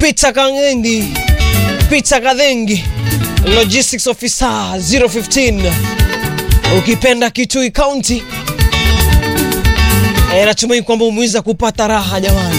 Peter Kangengi, Peter Kadhengi, Logistics Officer 015, ukipenda Kitui County. E, natumai kwamba umeweza kupata raha jamani.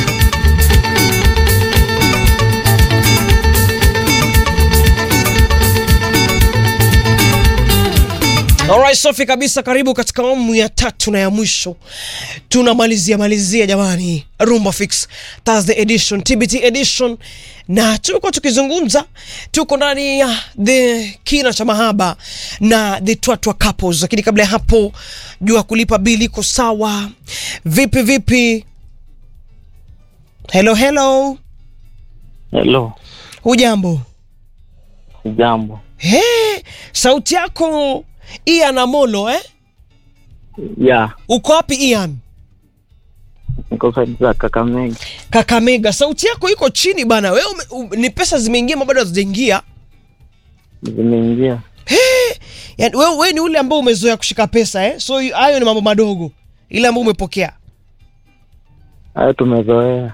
Alright, safi kabisa. Karibu katika awamu ya tatu na ya mwisho, tunamalizia malizia jamani, Rumba Fix Thursday edition, TBT edition, na tuko tukizungumza, tuko ndani ya the kina cha mahaba na the twatwa couples, lakini kabla ya hapo, jua kulipa bili iko sawa. Vipi vipi? Hello hello, Hello, hujambo? jambo. He, sauti yako Ian Amolo eh? Ya, Uko wapi Ian? niko saidi za Kakamega. Kakamega. Sauti yako iko chini bana. Wewe ume- um, ni pesa zimeingia ama bado hazijaingia? Zimeingia. Yaani wewe wewe ni ule ambao umezoea kushika pesa eh? So y- hayo ni mambo madogo. Ile ambayo umepokea. Hayo tumezoea.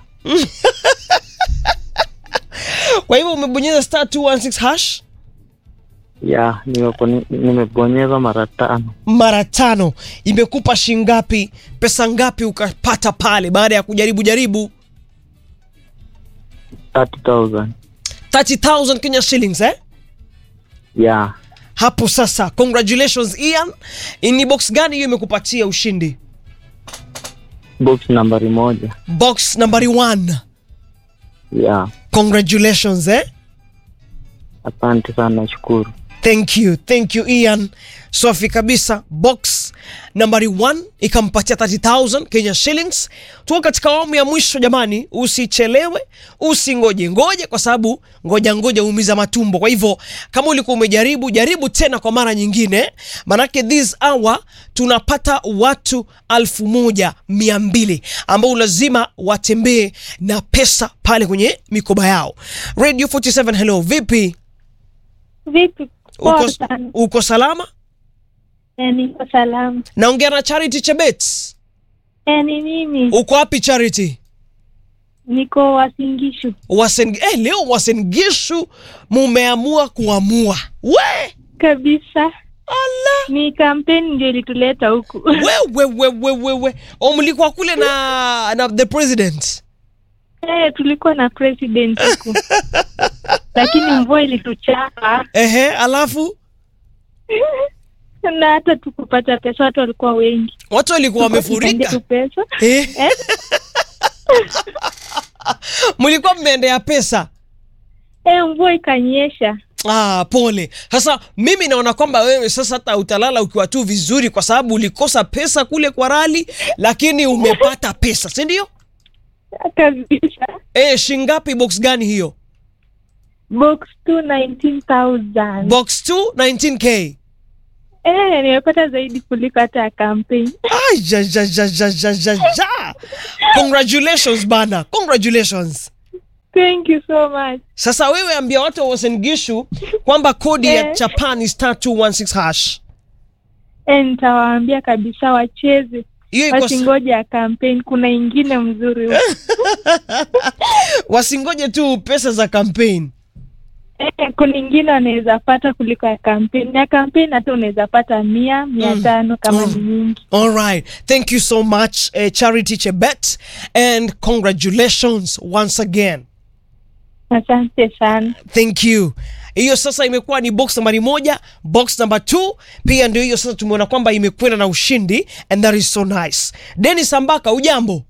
Kwa hivyo umebonyeza star 216 hash Ya, nimepone- nimebonyeza mara tano. mara tano. Imekupa shingapi? Pesa ngapi ukapata pale baada ya kujaribu jaribu? 30,000. 30,000 Kenya shillings eh? Ya, Hapo sasa, congratulations Ian. Ni box gani hiyo imekupatia ushindi? box nambari moja. Box nambari 1. Ya, Congratulations eh? asante sana, nashukuru. Thank you, thank you Ian. Safi kabisa. Box nambari 1 ikampatia 30000 Kenya shillings. Tuko katika awamu ya mwisho jamani, usichelewe, usingoje ngoje, kwa sababu ngoja ngoja uumiza matumbo. Kwa hivyo kama ulikuwa umejaribu, jaribu tena kwa mara nyingine, manake this hour tunapata watu alfu moja mia mbili ambao lazima watembee na pesa pale kwenye mikoba yao. Radio 47, hello, vipi? Vipi? Poa Uko, sana. uko salama? Eh, niko salama. Naongea na Charity Chebet. Eh, ni mimi. Uko wapi Charity? Niko Wasingishu. Wasen, eh, leo Wasengishu mumeamua kuamua. We! Kabisa. Ala! Ni kampeni ndio ilituleta huku. Wewe wewe wewe. O mlikuwa kule na na the president. Eh, tulikuwa na president huku. Lakini mvua ilituchapa Ehe, alafu na hata tukupata pesa, watu walikuwa wengi. watu walikuwa Tukapiga wamefurika. tu pesa. Eh, Eh? mlikuwa mmeendea pesa. Eh, mvua ikanyesha. Ah, pole. Sasa mimi naona kwamba wewe sasa hata utalala ukiwa tu vizuri kwa sababu ulikosa pesa kule kwa rali lakini umepata pesa, si ndio? Kabisa. Eh, shingapi box gani hiyo? Box 2 19,000. Box 2 19k. Eh, nimepata zaidi kuliko hata ya kampeni. Ai, ja, ja, ja, ja, ja, ja, ja. Congratulations bana. Congratulations. Thank you so much. Sasa wewe ambia watu wa Uasin Gishu kwamba kodi ya Eh. Japan ni star 216 hash. Eh, nitawaambia kabisa wacheze. Hiyo iko wasingoja ya kampeni kuna ingine mzuri huko. wasingoje tu pesa za campaign. eh, kuna ingine wanaweza pata kuliko ya kampeni ya kampeni hata unaweza pata mia mia tano kama Mm. ni nyingi All right. Thank you so much, uh, Charity Chebet, and congratulations once again. asante sana Thank you. Hiyo sasa imekuwa ni box nambari moja, box number two pia ndio hiyo sasa tumeona kwamba imekwenda na ushindi and that is so nice. Dennis Ambaka, ujambo?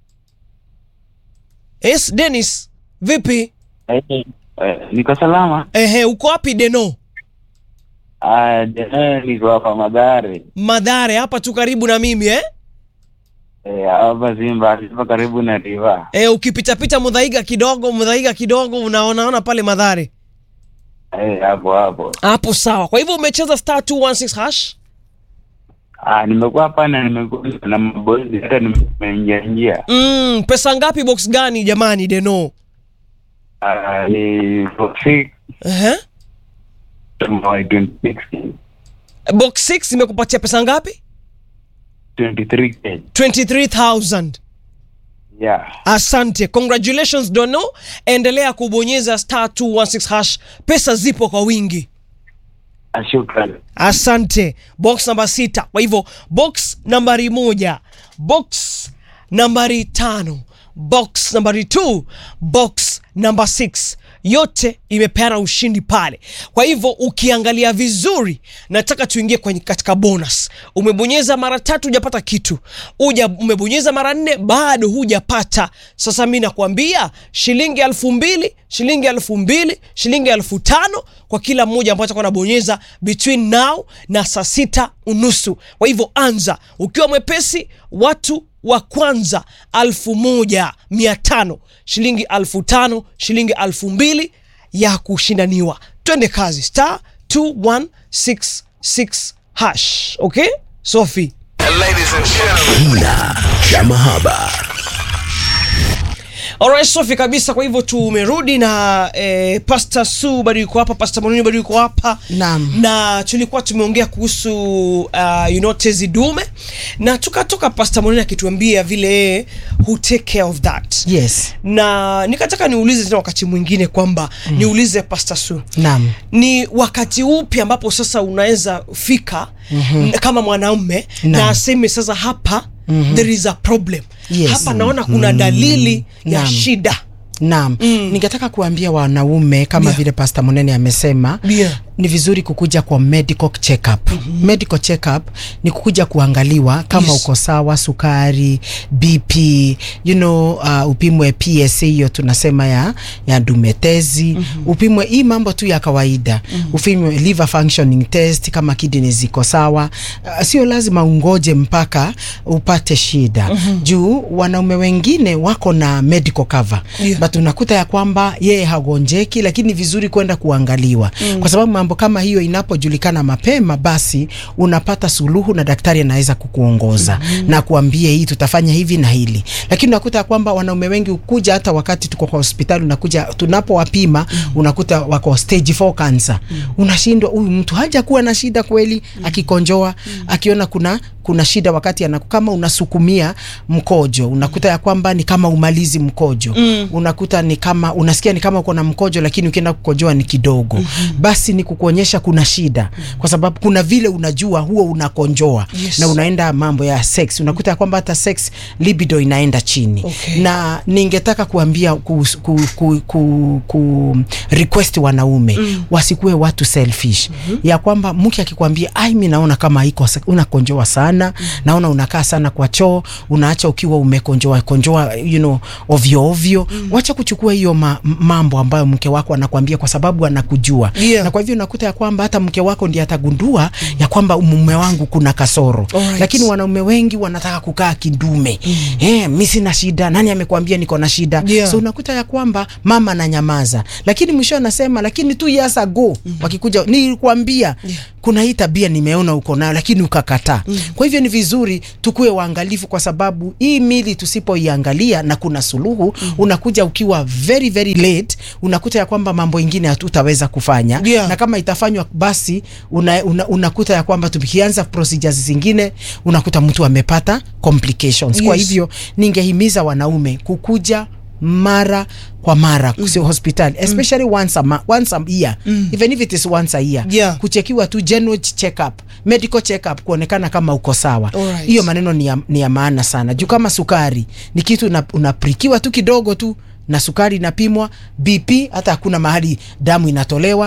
Yes, Dennis, vipi? Eh, niko salama. Ehe, uko wapi Deno? Ah, eh, niko hapa Madhare. Madhare hapa tu karibu na mimi eh? Eh, hapa Simba, hapa karibu na Riva. Eh, ukipita pita Mudhaiga kidogo, Mudhaiga kidogo unaonaona pale Madhare. Eh, hapo hapo. Hapo sawa. Kwa hivyo umecheza star 216 hash? Ah, nimekuwa hapa na nimekuwa na mabozi hata nimeingia ingia. Mm, pesa ngapi box gani jamani Deno? Ah, ni six Ehe. kama 26 Box 6 imekupatia pesa ngapi? 23k. 23000. Yeah. Asante, congratulations Dono, endelea kubonyeza star 216 hash, pesa zipo kwa wingi. Ah, Shukrani. Asante. Box namba sita. Kwa hivyo box nambari moja, box nambari tano, box nambari 2, box namba 6 yote imepeana ushindi pale. Kwa hivyo ukiangalia vizuri, nataka tuingie kwenye katika bonus. Umebonyeza mara tatu hujapata kitu, uja umebonyeza mara nne bado hujapata. Sasa mi nakwambia shilingi elfu mbili shilingi elfu mbili shilingi elfu tano kwa kila mmoja ambacho atakuwa anabonyeza between now na saa sita unusu. Kwa hivyo anza ukiwa mwepesi, watu wa kwanza alfu moja mia tano shilingi alfu tano shilingi alfu mbili ya kushindaniwa. Twende kazi, star 2166 hash. Okay, Sophie. Kina cha mahaba. Alright, Sofi kabisa. Kwa hivyo tumerudi na eh, Pastor Su bado yuko hapa, Pastor Monini bado yuko hapa Naam. na tulikuwa tumeongea kuhusu uh, you know, tezi dume na tukatoka Pastor Monini akituambia vile yeye who take care of that Yes. na nikataka niulize tena wakati mwingine kwamba niulize Pastor Su Naam. ni wakati upi ambapo sasa unaweza fika mm-hmm. kama mwanaume na Naam. aseme sasa hapa mm-hmm. there is a problem Yes. hapa naona kuna dalili ya Naam. shida Naam. Ningetaka kuambia wanaume kama Yeah. vile Pastor Munene amesema Yeah. ni vizuri kukuja kwa medical checkup. Medical checkup ni kukuja kuangaliwa kama Yes. uko sawa, sukari, BP, you know, uh, upimwe PSA hiyo tunasema ya ya dumetezi, upimwe hii mambo tu ya kawaida. Upimwe liver functioning test kama kidney ziko sawa. Uh, sio lazima ungoje mpaka upate shida. Juu wanaume wengine wako na medical cover. Yeah. But unakuta ya kwamba yeye hagonjeki, lakini ni vizuri kwenda kuangaliwa kwa sababu mambo kama hiyo inapojulikana mapema, basi unapata suluhu na daktari anaweza kukuongoza na kuambia hii tutafanya hivi na hili. Lakini unakuta ya kwamba wanaume wengi ukuja hata wakati tuko kwa hospitali, unakuja tunapowapima unakuta wako stage 4 cancer. Unashindwa, huyu mtu hajakuwa na shida kweli, akikonjoa akiona kuna kuna shida wakati ana, kama unasukumia mkojo unakuta ya kwamba ni kama umalizi mkojo unakuta ni kama unasikia ni kama uko na mkojo lakini ukienda kukojoa ni kidogo basi ni kukuonyesha kuna shida kwa sababu kuna vile unajua huo unakonjoa Yes. na unaenda mambo ya sex unakuta ya kwamba hata sex libido inaenda chini Okay. na ningetaka kuambia ku, ku, ku, ku, ku request wanaume wasikuwe watu selfish ya kwamba mke akikwambia ai mi naona kama iko unakonjoa sana naona unakaa sana kwa choo unaacha ukiwa umekonjoa konjoa you know ovyo ovyo wacha kuchukua hiyo ma, mambo ambayo mke wako anakwambia kwa sababu anakujua Yeah. na kwa hivyo unakuta ya kwamba hata mke wako ndiye atagundua ya kwamba mume wangu kuna kasoro Alright. lakini wanaume wengi wanataka kukaa kidume eh, mi sina shida nani amekwambia niko na shida Yeah. so unakuta ya kwamba mama ananyamaza lakini mwisho anasema lakini tu years ago wakikuja nilikwambia kuna hii tabia nimeona uko nayo lakini ukakataa kwa hivyo ni vizuri tukuwe waangalifu kwa sababu hii mili tusipoiangalia na kuna suluhu unakuja ukiwa very very late unakuta ya kwamba mambo ingine hatutaweza kufanya Yeah. na kama itafanywa basi una, una, unakuta ya kwamba tukianza procedures zingine unakuta mtu amepata complications kwa Yes. hivyo ningehimiza wanaume kukuja mara kwa mara mm. hospitali especially once a ma- once a year even if it is once a year Yeah. kuchekiwa tu general check up medical check up kuonekana kama uko sawa Alright. hiyo maneno ni ya, ni ya maana sana juu kama sukari ni kitu una- unaprikiwa tu kidogo tu na sukari inapimwa bp hata hakuna mahali damu inatolewa